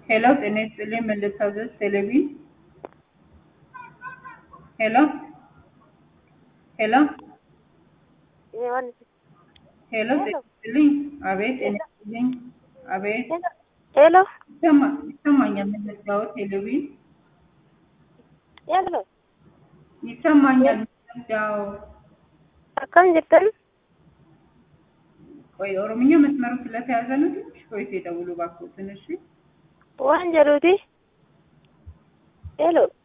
ሄሎ ጤና ይስጥልኝ ምን ልታዘዝ ቴሌቪ ሄሎ ሄሎ ዮሐንስ ሄሎ ጤና ይስጥልኝ አቤት ጤና ይስጥልኝ አቤት ሄሎ ይሰማ ይሰማኛል ምን ልታወት ቴሌቪ ሄሎ ይሰማኛል ያው akkam jirtan ቆይ ኦሮምኛ መስመሩ ስለተያዘ ነው ትንሽ ቆይቶ ይደውሉ እባክዎትን እሺ waan jedhuuti ሄሎ